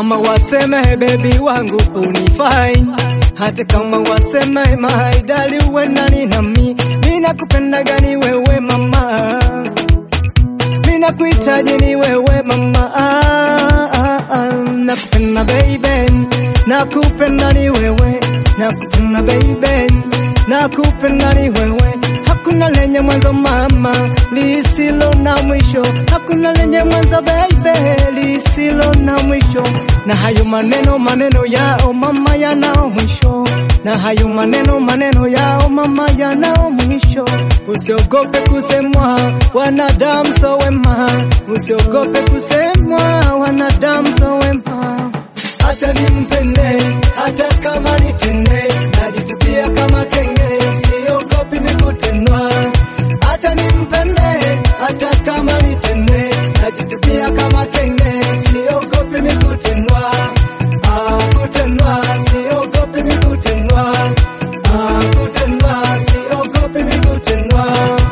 kama waseme baby wangu unifai, hata kama waseme maidali uwe nani nami, mina kupenda gani wewe mama, mina kuhitaji ni wewe mama, ah, ah, ah, nakupenda baby, nakupenda ni wewe, nakupenda baby, nakupenda ni wewe hakuna lenye mwanzo mama, lisilo na mwisho. Hakuna lenye mwanzo baby, lisilo na mwisho. Na hayo maneno maneno yao mama yanao mwisho, na hayo maneno maneno yao mama yanao mwisho. Usiogope kusemwa, wanadamu so wema. Usiogope kusemwa, wanadamu so wema. Acha nimpende hata kama nitende, najitupia kama kenge, siogopi mikutendwa. Acha nimpende hata kama nitende, najitupia kama kenge, siogopi mikutendwa. Ah, kutendwa, siogopi mikutendwa. Ah, kutendwa, siogopi mikutendwa.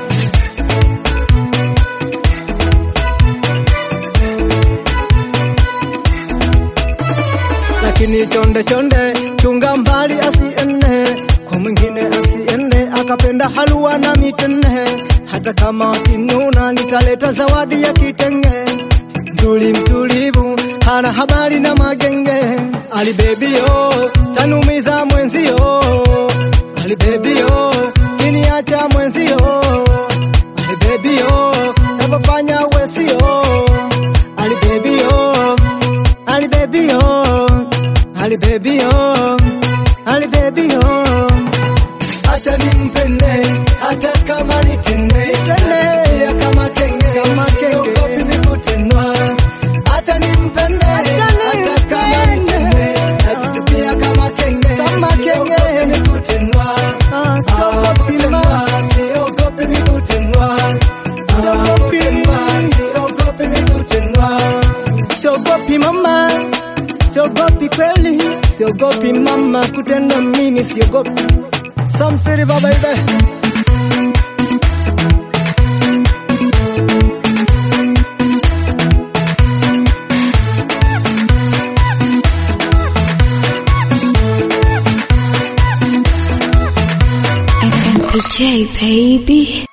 lakini chonde chonde, chunga mbali asiende kwa mwingine, asiende akapenda halua na mitende. Hata kama wakinuna, nitaleta zawadi ya kitenge. Mzuri mtulivu, hana habari na magenge. Ali baby yo, tanumiza mwenzio. Ali baby yo, kiniacha mwenzio. Ali baby yo, napofanya wesio. Ali baby yo, Ali baby yo, Ali baby yo, Ali baby yo. Acha nimpende hata kama nitende, nitende kama kenge, kama kenge, siogopi mikutendwa. Acha nimpende hata kama nitende, najitupia kama kenge, kama kenge, siogopi mikutendwa. Ah, siogopi ma, siogopi mikutendwa. Siogopi, siogopi mikutendwa. Siogopi mama, siogopi kweli, siogopi mama kutenda mimi, siogopi Samsiri baba ibe. FMPJ baby.